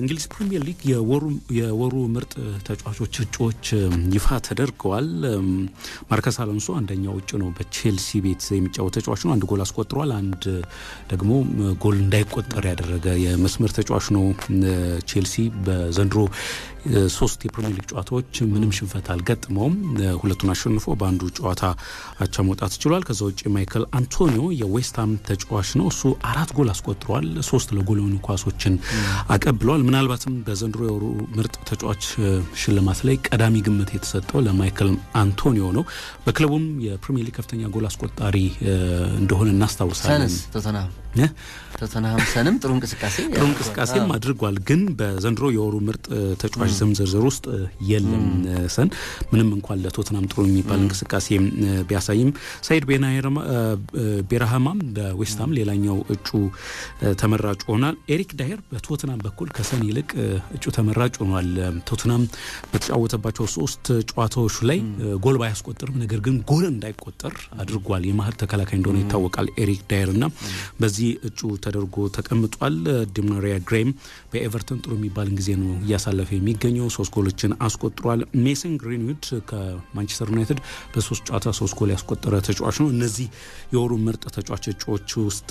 በእንግሊዝ ፕሪምየር ሊግ የወሩ ምርጥ ተጫዋቾች እጩዎች ይፋ ተደርገዋል። ማርከስ አሎንሶ አንደኛው እጩ ነው። በቼልሲ ቤት የሚጫወት ተጫዋች ነው። አንድ ጎል አስቆጥሯል። አንድ ደግሞ ጎል እንዳይቆጠር ያደረገ የመስመር ተጫዋች ነው። ቼልሲ በዘንድሮ ሶስት የፕሪሚየር ሊግ ጨዋታዎች ምንም ሽንፈት አልገጥመውም። ሁለቱን አሸንፎ በአንዱ ጨዋታ አቻ መውጣት ችሏል። ከዛ ውጭ ማይክል አንቶኒዮ የዌስትሃም ተጫዋች ነው። እሱ አራት ጎል አስቆጥሯል። ሶስት ለጎል የሆኑ ኳሶችን አቀብለዋል። ምናልባትም በዘንድሮ የወሩ ምርጥ ተጫዋች ሽልማት ላይ ቀዳሚ ግምት የተሰጠው ለማይክል አንቶኒዮ ነው። በክለቡም የፕሪሚየር ሊግ ከፍተኛ ጎል አስቆጣሪ እንደሆነ እናስታውሳለን። ቶተንሃም ሰንም ጥሩ እንቅስቃሴ ጥሩ እንቅስቃሴም አድርጓል። ግን በዘንድሮ የወሩ ምርጥ ተጫዋች ስም ዝርዝር ውስጥ የለም። ሰን ምንም እንኳን ለቶትናም ጥሩ የሚባል እንቅስቃሴ ቢያሳይም ሳይድ ቤራሃማም በዌስትሃም ሌላኛው እጩ ተመራጭ ሆኗል። ኤሪክ ዳየር በቶትናም በኩል ከሰን ይልቅ እጩ ተመራጭ ሆኗል። ቶትናም በተጫወተባቸው ሶስት ጨዋታዎች ላይ ጎል ባያስቆጥርም ነገር ግን ጎል እንዳይቆጠር አድርጓል። የመሀል ተከላካይ እንደሆነ ይታወቃል ኤሪክ ዳየር እና በዚህ እጩ ተደርጎ ተቀምጧል። ዲማሪያ ግሬም በኤቨርተን ጥሩ የሚባልን ጊዜ ነው እያሳለፈ የሚገኘው ሶስት ጎሎችን አስቆጥሯል። ሜሰን ግሪንዊድ ከማንቸስተር ዩናይትድ በሶስት ጨዋታ ሶስት ጎል ያስቆጠረ ተጫዋች ነው። እነዚህ የወሩ ምርጥ ተጫዋች እጩዎች ውስጥ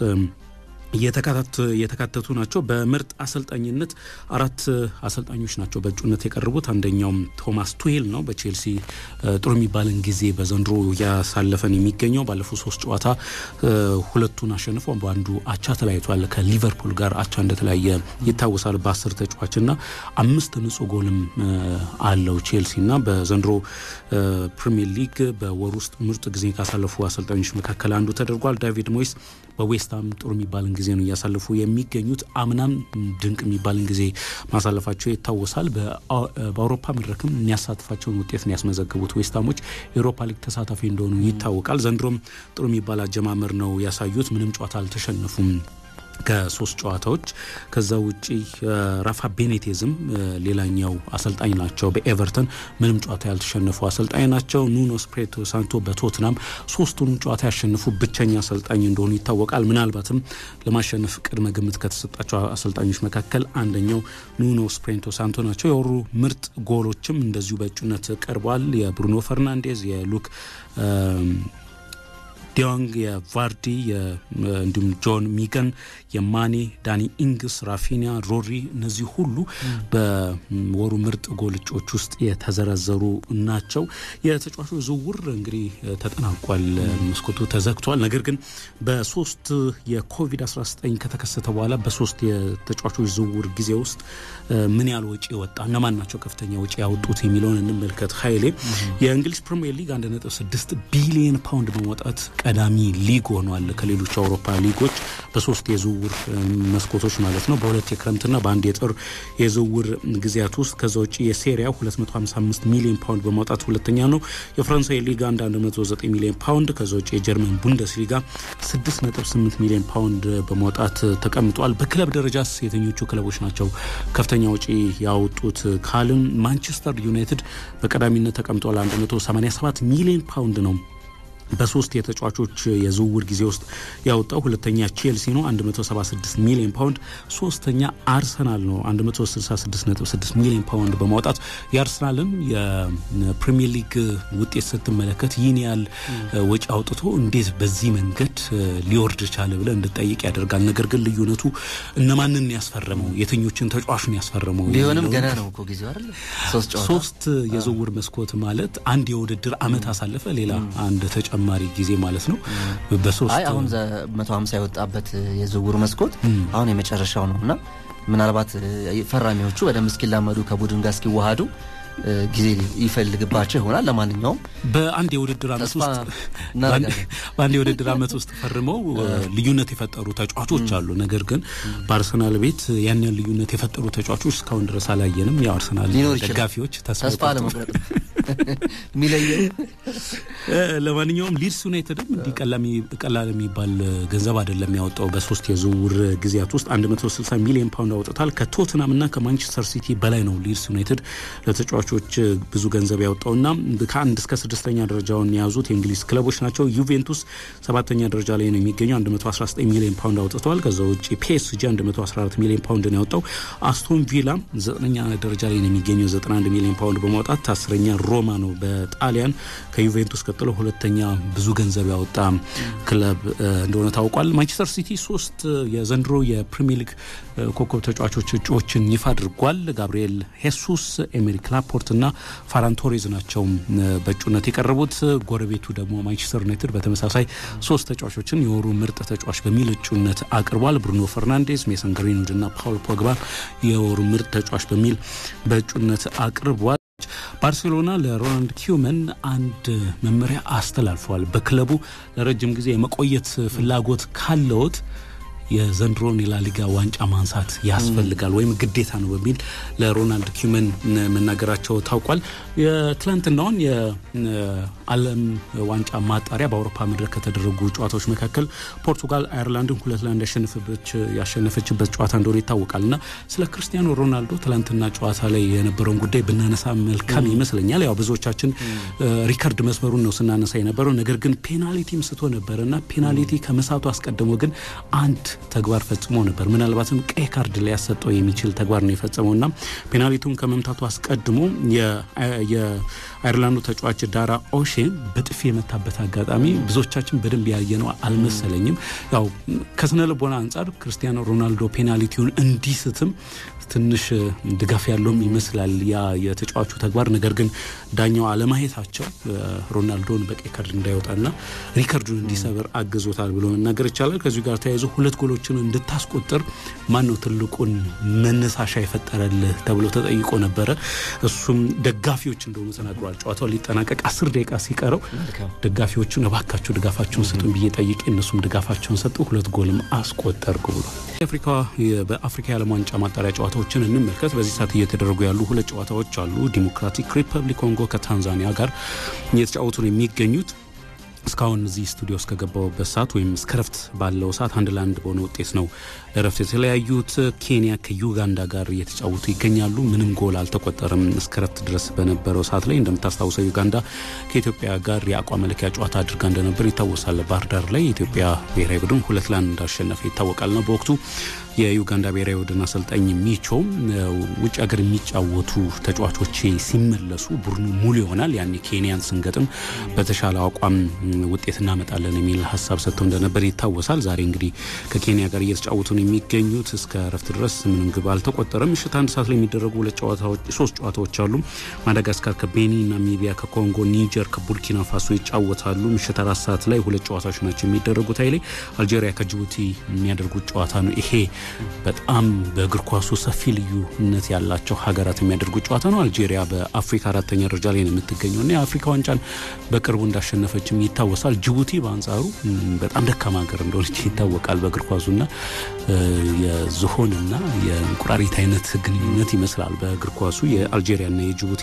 የተካተቱ ናቸው። በምርጥ አሰልጣኝነት አራት አሰልጣኞች ናቸው በእጩነት የቀረቡት። አንደኛውም ቶማስ ቱሄል ነው። በቼልሲ ጥሩ የሚባልን ጊዜ በዘንድሮ እያሳለፈን የሚገኘው ባለፉት ሶስት ጨዋታ ሁለቱን አሸንፎ በአንዱ አቻ ተለያይቷል። ከሊቨርፑል ጋር አቻ እንደተለያየ ይታወሳል። በአስር ተጫዋችና አምስት ንጹህ ጎልም አለው ቼልሲ እና በዘንድሮ ፕሪሚየር ሊግ በወር ውስጥ ምርጥ ጊዜ ካሳለፉ አሰልጣኞች መካከል አንዱ ተደርጓል። ዳቪድ ሞይስ በዌስትሃም ጥሩ የሚባልን ጊዜ ነው እያሳለፉ የሚገኙት። አምናም ድንቅ የሚባልን ጊዜ ማሳለፋቸው ይታወሳል። በአውሮፓ መድረክም የሚያሳትፋቸውን ውጤት ነው ያስመዘገቡት። ዌስትሃሞች የአውሮፓ ሊግ ተሳታፊ እንደሆኑ ይታወቃል። ዘንድሮም ጥሩ የሚባል አጀማመር ነው ያሳዩት። ምንም ጨዋታ አልተሸነፉም ከሶስት ጨዋታዎች። ከዛ ውጪ ራፋ ቤኔቴዝም ሌላኛው አሰልጣኝ ናቸው። በኤቨርተን ምንም ጨዋታ ያልተሸነፉ አሰልጣኝ ናቸው። ኑኖ ስፕሬቶ ሳንቶ በቶትናም ሶስቱንም ጨዋታ ያሸነፉ ብቸኛ አሰልጣኝ እንደሆኑ ይታወቃል። ምናልባትም ለማሸነፍ ቅድመ ግምት ከተሰጣቸው አሰልጣኞች መካከል አንደኛው ኑኖ ስፕሬንቶ ሳንቶ ናቸው። የወሩ ምርጥ ጎሎችም እንደዚሁ በእጩነት ቀርቧል። የብሩኖ ፈርናንዴዝ፣ የሉክ ዲዮንግ የቫርዲ እንዲሁም ጆን ሚገን የማኔ ዳኒ ኢንግስ ራፊኒያ ሮሪ እነዚህ ሁሉ በወሩ ምርጥ ጎል እጩዎች ውስጥ የተዘረዘሩ ናቸው። የተጫዋቾች ዝውውር እንግዲህ ተጠናቋል። መስኮቱ ተዘግቷል። ነገር ግን በሶስት የኮቪድ-19 ከተከሰተ በኋላ በሶስት የተጫዋቾች ዝውውር ጊዜ ውስጥ ምን ያህል ወጪ ወጣ፣ እነማን ናቸው ከፍተኛ ወጪ ያወጡት የሚለውን እንመልከት። ኃይሌ የእንግሊዝ ፕሪሚየር ሊግ 1.6 ቢሊዮን ፓውንድ በመውጣት ቀዳሚ ሊግ ሆኗል። ከሌሎች የአውሮፓ ሊጎች በሶስት የዝውውር መስኮቶች ማለት ነው። በሁለት የክረምትና በአንድ የጥር የዝውውር ጊዜያት ውስጥ ከዛ ውጭ የሴሪያ 255 ሚሊዮን ፓውንድ በማውጣት ሁለተኛ ነው። የፈረንሳይ ሊጋ 109 ሚሊዮን ፓውንድ ከዛ ውጭ የጀርመን ቡንደስ ሊጋ 6.8 ሚሊዮን ፓውንድ በማውጣት ተቀምጧል። በክለብ ደረጃስ የትኞቹ ክለቦች ናቸው ከፍተኛ ወጪ ያወጡት ካልን ማንቸስተር ዩናይትድ በቀዳሚነት ተቀምጧል። 187 ሚሊዮን ፓውንድ ነው በሶስት የተጫዋቾች የዝውውር ጊዜ ውስጥ ያወጣው ሁለተኛ ቼልሲ ነው 176 ሚሊዮን ፓውንድ፣ ሶስተኛ አርሰናል ነው 166.6 ሚሊዮን ፓውንድ በማውጣት የአርሰናልን የፕሪሚየር ሊግ ውጤት ስትመለከት ይህን ያህል ወጪ አውጥቶ እንዴት በዚህ መንገድ ሊወርድ ቻለ ብለ እንድጠይቅ ያደርጋል። ነገር ግን ልዩነቱ እነማንን ያስፈረመው የትኞችን ተጫዋቹን ያስፈረመው ቢሆንም ገና ነው እኮ ጊዜው አይደል? ሶስት ጨዋታ ሶስት የዝውውር መስኮት ማለት አንድ የውድድር አመት አሳለፈ፣ ሌላ አንድ ተጨማሪ ጊዜ ማለት ነው። በሶስት አይ አሁን መቶ ሀምሳ የወጣበት የዝውውር መስኮት አሁን የመጨረሻው ነው እና ምናልባት ፈራሚዎቹ በደንብ እስኪላመዱ ከቡድን ጋር እስኪዋሃዱ ጊዜ ይፈልግባቸው ይሆናል። ለማንኛውም በአንድ የውድድር አመት ውስጥ በአንድ የውድድር አመት ውስጥ ፈርመው ልዩነት የፈጠሩ ተጫዋቾች አሉ። ነገር ግን በአርሰናል ቤት ያን ያን ልዩነት የፈጠሩ ተጫዋቾች እስካሁን ድረስ አላየንም። ያው አርሰናል ደጋፊዎች ተስፋ ለመቁረጥ የሚለየው ለማንኛውም ሊድስ ዩናይትድም እንዲህ ቀላል የሚባል ገንዘብ አይደለም ያወጣው። በሶስት የዝውውር ጊዜያት ውስጥ 160 ሚሊዮን ፓውንድ አውጥታል። ከቶትናም እና ከማንቸስተር ሲቲ በላይ ነው ሊድስ ዩናይትድ ለተጫዋቾች ብዙ ገንዘብ ያወጣውና ከአንድ እስከ ስድስተኛ ደረጃውን የያዙት የእንግሊዝ ክለቦች ናቸው። ዩቬንቱስ ሰባተኛ ደረጃ ላይ ነው የሚገኘው 119 ሚሊዮን ፓውንድ አውጥተዋል። ከዛ ውጭ ፒኤስጂ 114 ሚሊዮን ፓውንድ ነው ያወጣው። አስቶን ቪላ ዘጠነኛ ደረጃ ላይ ነው የሚገኘው 91 ሚሊዮን ፓውንድ በማውጣት አስረኛ ሮማ ነው በጣሊያን ከዩቬንቱስ ቀጥሎ ሁለተኛ ብዙ ገንዘብ ያወጣ ክለብ እንደሆነ ታውቋል። ማንቸስተር ሲቲ ሶስት የዘንድሮ የፕሪሚየር ሊግ ኮከብ ተጫዋቾች እጩዎችን ይፋ አድርጓል። ጋብሪኤል ሄሱስ፣ ኤሜሪክ ላፖርት እና ፋራን ቶሬዝ ናቸው በእጩነት የቀረቡት። ጎረቤቱ ደግሞ ማንቸስተር ዩናይትድ በተመሳሳይ ሶስት ተጫዋቾችን የወሩ ምርጥ ተጫዋች በሚል እጩነት አቅርቧል። ብሩኖ ፈርናንዴዝ፣ ሜሰን ግሪንውድ እና ፓውል ፖግባ የወሩ ምርጥ ተጫዋች በሚል በእጩነት አቅርቧል። ባርሴሎና ለሮናልድ ኪውመን አንድ መመሪያ አስተላልፈዋል። በክለቡ ለረጅም ጊዜ የመቆየት ፍላጎት ካለዎት የዘንድሮን የላሊጋ ዋንጫ ማንሳት ያስፈልጋል ወይም ግዴታ ነው በሚል ለሮናልድ ኪውመን መናገራቸው ታውቋል። የትላንትናውን የዓለም ዋንጫ ማጣሪያ በአውሮፓ መድረክ ከተደረጉ ጨዋታዎች መካከል ፖርቱጋል አየርላንድን ሁለት ለአንድ ያሸነፈችበት ጨዋታ እንደሆነ ይታወቃል እና ስለ ክርስቲያኖ ሮናልዶ ትላንትና ጨዋታ ላይ የነበረውን ጉዳይ ብናነሳ መልካም ይመስለኛል። ያው ብዙዎቻችን ሪከርድ መስመሩን ነው ስናነሳ የነበረው ነገር ግን ፔናልቲም ስቶ ነበረ እና ፔናልቲ ከመሳቱ አስቀድሞ ግን አንድ ተግባር ፈጽሞ ነበር። ምናልባትም ቀይ ካርድ ሊያሰጠው የሚችል ተግባር ነው የፈጸመው እና ፔናልቲውን ከመምታቱ አስቀድሞ የአይርላንዱ ተጫዋች ዳራ ኦሼ በጥፊ የመታበት አጋጣሚ ብዙዎቻችን በደንብ ያየነው አልመሰለኝም። ያው ከስነ ልቦና አንጻር ክርስቲያኖ ሮናልዶ ፔናልቲውን እንዲስትም ትንሽ ድጋፍ ያለውም ይመስላል ያ የተጫዋቹ ተግባር። ነገር ግን ዳኛው አለማየታቸው ሮናልዶን በቀይ ካርድ እንዳይወጣና ሪከርዱን እንዲሰብር አግዞታል ብሎ መናገር ይቻላል። ከዚሁ ጋር ተያይዞ ሁለት ጎሎችን እንድታስቆጥር ማን ነው ትልቁን መነሳሻ የፈጠረልህ ተብሎ ተጠይቆ ነበረ። እሱም ደጋፊዎች እንደሆኑ ተናግሯል። ጨዋታው ሊጠናቀቅ አስር ደቂቃ ሲቀረው ደጋፊዎቹን እባካችሁ ድጋፋቸውን ስጡን ብዬ ጠይቄ እነሱም ድጋፋቸውን ሰጡ፣ ሁለት ጎልም አስቆጠርኩ ብሏል። በአፍሪካ የዓለም ዋንጫ ማጣሪያ ጨዋታዎችን እንመልከት። በዚህ ሰዓት እየተደረጉ ያሉ ሁለት ጨዋታዎች አሉ። ዲሞክራቲክ ሪፐብሊክ ኮንጎ ከታንዛኒያ ጋር እየተጫወቱ ነው የሚገኙት። እስካሁን እዚህ ስቱዲዮ እስከገባውበት ሰዓት ወይም እስከ ረፍት ባለው ሰዓት አንድ ለአንድ በሆነ ውጤት ነው ለረፍት የተለያዩት። ኬንያ ከዩጋንዳ ጋር እየተጫወቱ ይገኛሉ። ምንም ጎል አልተቆጠረም እስከ ረፍት ድረስ በነበረው ሰዓት ላይ። እንደምታስታውሰው ዩጋንዳ ከኢትዮጵያ ጋር የአቋም መለኪያ ጨዋታ አድርጋ እንደነበር ይታወሳል። ባህር ዳር ላይ የኢትዮጵያ ብሔራዊ ቡድን ሁለት ለአንድ እንዳሸነፈ ይታወቃል ነው በወቅቱ የዩጋንዳ ብሔራዊ ቡድን አሰልጣኝ ሚቾ ውጭ ሀገር የሚጫወቱ ተጫዋቾች ሲመለሱ ቡድኑ ሙሉ ይሆናል፣ ያኔ ኬንያን ስንገጥም በተሻለ አቋም ውጤት እናመጣለን የሚል ሀሳብ ሰጥተው እንደነበር ይታወሳል። ዛሬ እንግዲህ ከኬንያ ጋር እየተጫወቱ ነው የሚገኙት። እስከ ረፍት ድረስ ምንም ግብ አልተቆጠረም። ምሽት አንድ ሰዓት ላይ የሚደረጉ ሁለት ጨዋታዎች ሶስት ጨዋታዎች አሉ። ማዳጋስካር ከቤኒን፣ ናሚቢያ ከኮንጎ፣ ኒጀር ከቡርኪና ፋሶ ይጫወታሉ። ምሽት አራት ሰዓት ላይ ሁለት ጨዋታዎች ናቸው የሚደረጉት። ኃይሌ አልጄሪያ ከጅቡቲ የሚያደርጉት ጨዋታ ነው ይሄ በጣም በእግር ኳሱ ሰፊ ልዩነት ያላቸው ሀገራት የሚያደርጉት ጨዋታ ነው። አልጄሪያ በአፍሪካ አራተኛ ደረጃ ላይ ነው የምትገኘው እና የአፍሪካ ዋንጫን በቅርቡ እንዳሸነፈችም ይታወሳል። ጅቡቲ በአንጻሩ በጣም ደካማ ሀገር እንደሆነች ይታወቃል። በእግር ኳሱና የዝሆንና የእንቁራሪት አይነት ግንኙነት ይመስላል በእግር ኳሱ የአልጄሪያና የጅቡቲ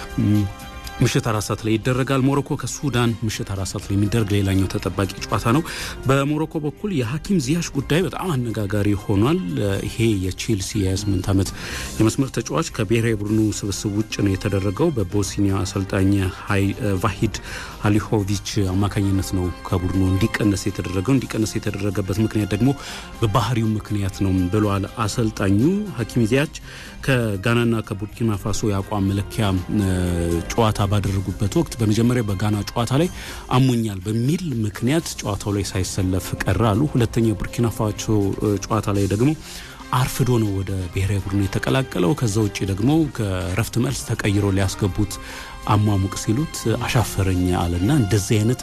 ምሽት አራት ሰዓት ላይ ይደረጋል። ሞሮኮ ከሱዳን ምሽት አራት ሰዓት ላይ የሚደረግ ሌላኛው ተጠባቂ ጨዋታ ነው። በሞሮኮ በኩል የሀኪም ዚያሽ ጉዳይ በጣም አነጋጋሪ ሆኗል። ይሄ የቼልሲ የ28 ዓመት የመስመር ተጫዋች ከብሔራዊ ቡድኑ ስብስብ ውጭ ነው የተደረገው። በቦስኒያ አሰልጣኝ ቫሂድ አሊሆቪች አማካኝነት ነው ከቡድኑ እንዲቀነስ የተደረገው። እንዲቀነስ የተደረገበት ምክንያት ደግሞ በባህሪው ምክንያት ነው ብለዋል አሰልጣኙ። ሀኪም ዚያች ከጋናና ከቡርኪና ፋሶ የአቋም መለኪያ ጨዋታ ባደረጉበት ወቅት በመጀመሪያ በጋና ጨዋታ ላይ አሞኛል በሚል ምክንያት ጨዋታው ላይ ሳይሰለፍ ቀረ አሉ። ሁለተኛው የቡርኪና ፋሶ ጨዋታ ላይ ደግሞ አርፍዶ ነው ወደ ብሔራዊ ቡድኑ የተቀላቀለው። ከዛ ውጭ ደግሞ ከረፍት መልስ ተቀይሮ ሊያስገቡት አሟሙቅ ሲሉት አሻፈረኝ አለና እንደዚህ አይነት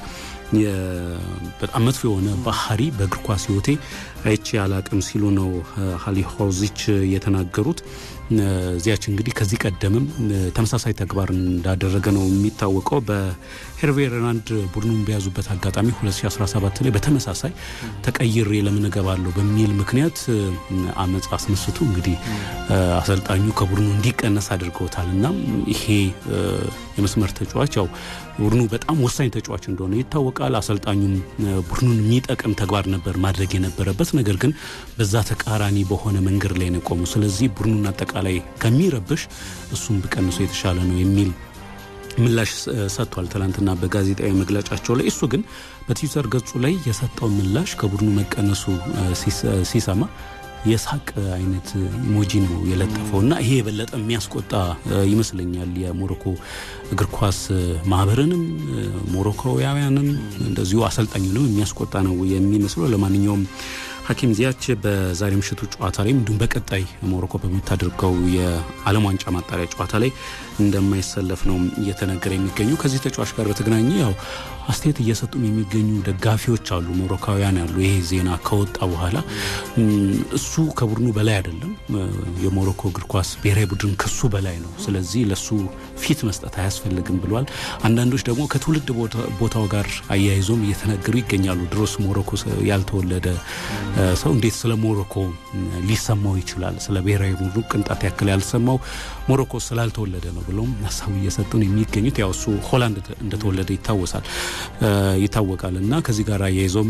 በጣም መጥፎ የሆነ ባህሪ በእግር ኳስ ሕይወቴ አይቼ አላቅም ሲሉ ነው ሀሊሆዚች የተናገሩት። ዚያች እንግዲህ ከዚህ ቀደምም ተመሳሳይ ተግባር እንዳደረገ ነው የሚታወቀው። በሄርቬ ሬናልድ ቡድኑን በያዙበት አጋጣሚ 2017 ላይ በተመሳሳይ ተቀይሬ ለምን እገባለሁ በሚል ምክንያት አመፅ አስነስቱ እንግዲህ አሰልጣኙ ከቡድኑ እንዲቀነስ አድርገውታል እና ይሄ የመስመር ተጫዋች ያው ቡድኑ በጣም ወሳኝ ተጫዋች እንደሆነ ይታወቃል። አሰልጣኙም ቡድኑን የሚጠቅም ተግባር ነበር ማድረግ የነበረበት ነገር ግን በዛ ተቃራኒ በሆነ መንገድ ላይ ነው የቆመው። ስለዚህ ቡድኑን አጠቃላይ ከሚረብሽ እሱም ብቀንሶ የተሻለ ነው የሚል ምላሽ ሰጥቷል። ትናንትና በጋዜጣዊ መግለጫቸው ላይ እሱ ግን በትዊተር ገጹ ላይ የሰጠው ምላሽ ከቡድኑ መቀነሱ ሲሰማ የሳቅ አይነት ኢሞጂ ነው የለጠፈው እና ይሄ የበለጠ የሚያስቆጣ ይመስለኛል የሞሮኮ እግር ኳስ ማህበርንም ሞሮኮውያውያንም እንደዚሁ አሰልጣኙንም የሚያስቆጣ ነው የሚመስለው። ለማንኛውም ሐኪም ዚያች በዛሬ ምሽቱ ጨዋታ ላይ እንዲሁም በቀጣይ ሞሮኮ በምታደርገው የዓለም ዋንጫ ማጣሪያ ጨዋታ ላይ እንደማይሰለፍ ነው እየተነገረ የሚገኙ። ከዚህ ተጫዋች ጋር በተገናኘ ያው አስተያየት እየሰጡም የሚገኙ ደጋፊዎች አሉ፣ ሞሮካውያን ያሉ። ይሄ ዜና ከወጣ በኋላ እሱ ከቡድኑ በላይ አይደለም፣ የሞሮኮ እግር ኳስ ብሔራዊ ቡድን ከሱ በላይ ነው፣ ስለዚህ ለሱ ፊት መስጠት አያስፈልግም ብሏል። አንዳንዶች ደግሞ ከትውልድ ቦታው ጋር አያይዞም እየተነገሩ ይገኛሉ። ድሮስ ሞሮኮ ያልተወለደ ሰው እንዴት ስለ ሞሮኮ ሊሰማው ይችላል? ስለ ብሔራዊ ቡድኑ ቅንጣት ያክል ያልሰማው ሞሮኮ ስላልተወለደ ነው ብለውም ሀሳቡ እየሰጡን የሚገኙት ያው እሱ ሆላንድ እንደተወለደ ይታወሳል ይታወቃል እና ከዚህ ጋር አያይዞም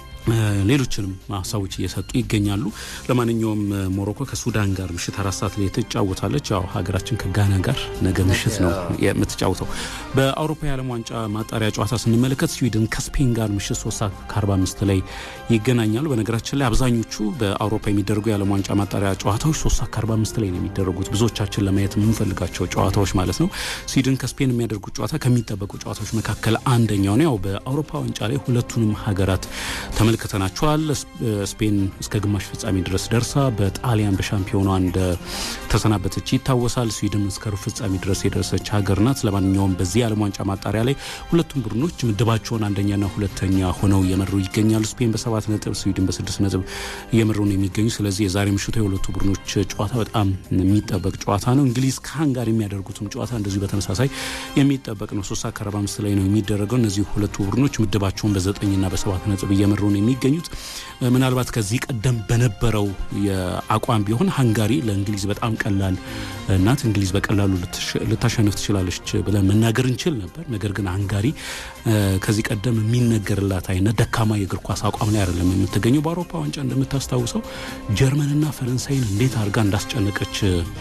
ሌሎችንም ሀሳቦች እየሰጡ ይገኛሉ። ለማንኛውም ሞሮኮ ከሱዳን ጋር ምሽት አራት ሰዓት ላይ ትጫወታለች። ያው ሀገራችን ከጋና ጋር ነገ ምሽት ነው የምትጫወተው። በአውሮፓ የዓለም ዋንጫ ማጣሪያ ጨዋታ ስንመለከት ስዊድን ከስፔን ጋር ምሽት ሶስት ሰዓት ከአርባ አምስት ላይ ይገናኛሉ። በነገራችን ላይ አብዛኞቹ በአውሮፓ የሚደረጉ የዓለም ዋንጫ ማጣሪያ ጨዋታዎች ሶስት ሰዓት ከአርባ አምስት ላይ ነው የሚደረጉት። ብዙዎቻችን ለማየት የምንፈልጋቸው ጨዋታዎች ማለት ነው። ስዊድን ከስፔን የሚያደርጉት ጨዋታ ከሚጠበቁ ጨዋታዎች መካከል አንደኛው ነው። ያው በአውሮፓ ዋንጫ ላይ ሁለቱንም ሀገራት ተመልክተናቸዋል። ስፔን እስከ ግማሽ ፍጻሜ ድረስ ደርሳ በጣሊያን በሻምፒዮኗ እንደ ተሰናበተች ይታወሳል። ስዊድን እስከ ሩብ ፍጻሜ ድረስ የደረሰች ሀገር ናት። ለማንኛውም በዚህ የዓለም ዋንጫ ማጣሪያ ላይ ሁለቱም ቡድኖች ምድባቸውን አንደኛና ሁለተኛ ሆነው እየመሩ ይገኛሉ። ስፔን በሰባት ነጥብ፣ ስዊድን በስድስት ነጥብ እየመሩ ነው የሚገኙ። ስለዚህ የዛሬ ምሽቱ የሁለቱ ቡድኖች ጨዋታ በጣም የሚጠበቅ ጨዋታ ነው። እንግሊዝ ከሃንጋሪ የሚያደርጉትም ጨዋታ እንደዚሁ በተመሳሳይ የሚጠበቅ ነው። ሶስት ሰዓት ከአርባ አምስት ላይ ነው የሚደረገው። እነዚህ ሁለቱ ቡድኖች ምድባቸውን በዘጠኝና በሰባት ነጥብ እየመሩ ነው የሚገኙት ምናልባት ከዚህ ቀደም በነበረው የአቋም ቢሆን ሃንጋሪ ለእንግሊዝ በጣም ቀላል ናት፣ እንግሊዝ በቀላሉ ልታሸንፍ ትችላለች ብለን መናገር እንችል ነበር። ነገር ግን ሃንጋሪ ከዚህ ቀደም የሚነገርላት አይነት ደካማ የእግር ኳስ አቋም ላይ አይደለም የምትገኘው። በአውሮፓ ዋንጫ እንደምታስታውሰው ጀርመንና ፈረንሳይን እንዴት አድርጋ እንዳስጨነቀች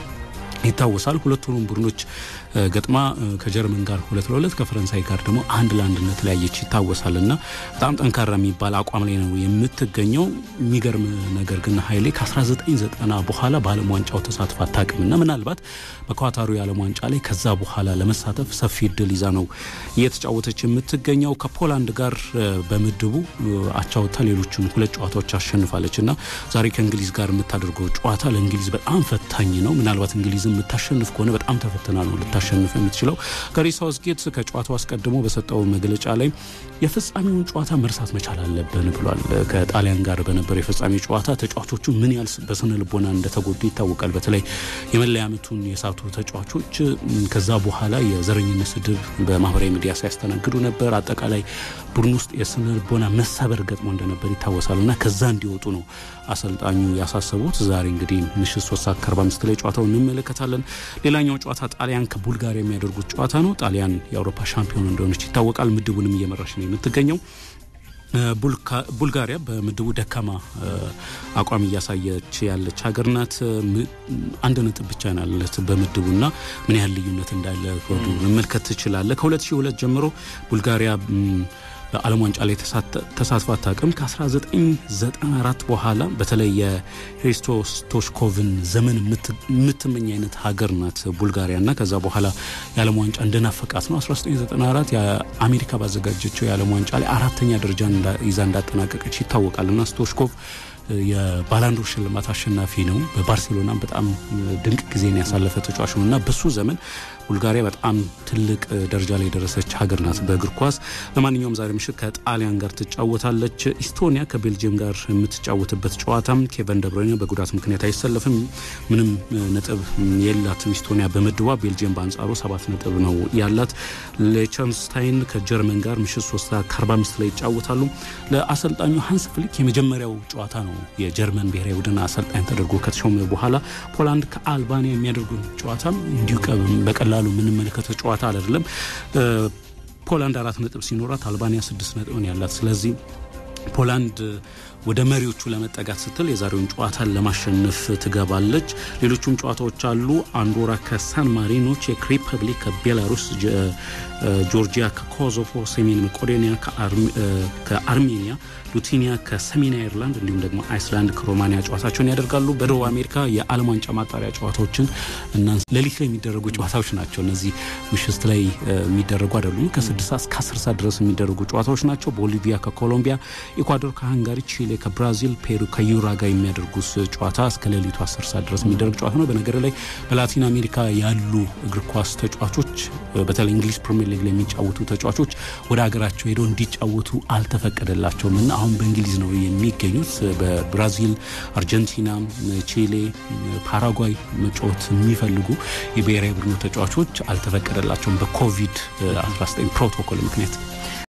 ይታወሳል። ሁለቱንም ቡድኖች ገጥማ ከጀርመን ጋር ሁለት ለሁለት ከፈረንሳይ ጋር ደግሞ አንድ ለአንድነት ለያየች ይታወሳል እና በጣም ጠንካራ የሚባል አቋም ላይ ነው የምትገኘው። የሚገርም ነገር ግን ኃይሌ ከ1990 በኋላ በዓለም ዋንጫው ተሳትፋ አታውቅም እና ምናልባት በኳታሩ የዓለም ዋንጫ ላይ ከዛ በኋላ ለመሳተፍ ሰፊ እድል ይዛ ነው እየተጫወተች የምትገኘው። ከፖላንድ ጋር በምድቡ አቻውታ ሌሎችን ሁለት ጨዋታዎች አሸንፋለች እና ዛሬ ከእንግሊዝ ጋር የምታደርገው ጨዋታ ለእንግሊዝ በጣም ፈታኝ ነው። ምናልባት እንግሊዝ የምታሸንፍ ከሆነ በጣም ተፈትና ነው ልታሸንፍ የምትችለው። ጋሪ ሳውዝጌት ከጨዋታው አስቀድሞ በሰጠው መግለጫ ላይ የፍጻሜውን ጨዋታ መርሳት መቻል አለብን ብሏል። ከጣሊያን ጋር በነበረው የፍጻሜ ጨዋታ ተጫዋቾቹ ምን ያህል በስነ ልቦና እንደተጎዱ ይታወቃል። በተለይ የመለያ ምቱን የሳቱ ተጫዋቾች ከዛ በኋላ የዘረኝነት ስድብ በማህበራዊ ሚዲያ ሲያስተናግዱ ነበር። አጠቃላይ ቡድን ውስጥ የስነ ልቦና መሰበር ገጥሞ እንደነበር ይታወሳል እና ከዛ እንዲወጡ ነው አሰልጣኙ ያሳሰቡት። ዛሬ እንግዲህ ምሽት ሶስት ሰዓት ከአርባ አምስት ላይ ጨዋታው እንመለከታለን። ሌላኛው ጨዋታ ጣሊያን ከቡልጋሪያ የሚያደርጉት ጨዋታ ነው። ጣሊያን የአውሮፓ ሻምፒዮን እንደሆነች ይታወቃል። ምድቡንም እየመራች ነው የምትገኘው። ቡልጋሪያ በምድቡ ደካማ አቋም እያሳየች ያለች ሀገር ናት። አንድ ነጥብ ብቻ ናለት በምድቡና ምን ያህል ልዩነት እንዳለ ወዱ መመልከት ትችላለ። ከ2002 ጀምሮ ቡልጋሪያ በዓለም ዋንጫ ላይ ተሳትፎ አታውቅም። ከ1994 በኋላ በተለይ የህሪስቶ ስቶሽኮቭን ዘመን የምትመኝ አይነት ሀገር ናት ቡልጋሪያ እና ከዛ በኋላ የዓለም ዋንጫ እንደናፈቃት ነው። 1994 የአሜሪካ ባዘጋጀችው የዓለም ዋንጫ ላይ አራተኛ ደረጃ ይዛ እንዳጠናቀቀች ይታወቃል እና ስቶሽኮቭ የባላንዶር ሽልማት አሸናፊ ነው። በባርሴሎና በጣም ድንቅ ጊዜን ያሳለፈ ተጫዋች ነው እና በሱ ዘመን ቡልጋሪያ በጣም ትልቅ ደረጃ ላይ የደረሰች ሀገር ናት በእግር ኳስ። ለማንኛውም ዛሬ ምሽት ከጣሊያን ጋር ትጫወታለች። ኢስቶኒያ ከቤልጅየም ጋር የምትጫወትበት ጨዋታም ኬቨን ደብሮይነ በጉዳት ምክንያት አይሰለፍም። ምንም ነጥብ የላትም ኢስቶኒያ በምድቧ። ቤልጅየም በአንጻሩ ሰባት ነጥብ ነው ያላት። ሌቸንስታይን ከጀርመን ጋር ምሽት 3 ከ45 ላይ ይጫወታሉ። ለአሰልጣኙ ሀንስ ፍሊክ የመጀመሪያው ጨዋታ ነው የጀርመን ብሔራዊ ቡድን አሰልጣኝ ተደርጎ ከተሾመ በኋላ ፖላንድ ከአልባኒያ የሚያደርጉን ጨዋታም እንዲሁ በቀላሉ የምንመለከተው ጨዋታ አይደለም። ፖላንድ አራት ነጥብ ሲኖራት አልባኒያ ስድስት ነጥብን ያላት ስለዚህ ፖላንድ ወደ መሪዎቹ ለመጠጋት ስትል የዛሬውን ጨዋታን ለማሸነፍ ትገባለች። ሌሎቹም ጨዋታዎች አሉ። አንዶራ ከሳን ማሪኖ፣ ቼክ ሪፐብሊክ ከቤላሩስ፣ ጆርጂያ ከኮሶቮ፣ ሰሜን መቄዶኒያ ከአርሜኒያ፣ ሉቲኒያ ከሰሜን አይርላንድ እንዲሁም ደግሞ አይስላንድ ከሮማኒያ ጨዋታቸውን ያደርጋሉ። በደቡብ አሜሪካ የዓለም ዋንጫ ማጣሪያ ጨዋታዎችን እና ሌሊት ላይ የሚደረጉ ጨዋታዎች ናቸው። እነዚህ ምሽት ላይ የሚደረጉ አይደሉም። ከስድስት ሰዓት እስከ አስር ሰዓት ድረስ የሚደረጉ ጨዋታዎች ናቸው። ቦሊቪያ ከኮሎምቢያ፣ ኢኳዶር ከሃንጋሪ፣ ቺሌ ከብራዚል፣ ፔሩ ከዩራጋይ የሚያደርጉት ጨዋታ እስከ ሌሊቱ አስር ሰዓት ድረስ የሚደረግ ጨዋታ ነው። በነገር ላይ በላቲን አሜሪካ ያሉ እግር ኳስ ተጫዋቾች በተለይ እንግሊዝ ፕሪሚየር ሊግ ላይ የሚጫወቱ ተጫዋቾች ወደ ሀገራቸው ሄደው እንዲጫወቱ አልተፈቀደላቸውም እና አሁን በእንግሊዝ ነው የሚገኙት። በብራዚል፣ አርጀንቲና፣ ቺሌ፣ ፓራጓይ መጫወት የሚፈልጉ የብሔራዊ ቡድኑ ተጫዋቾች አልተፈቀደላቸውም በኮቪድ 19 ፕሮቶኮል ምክንያት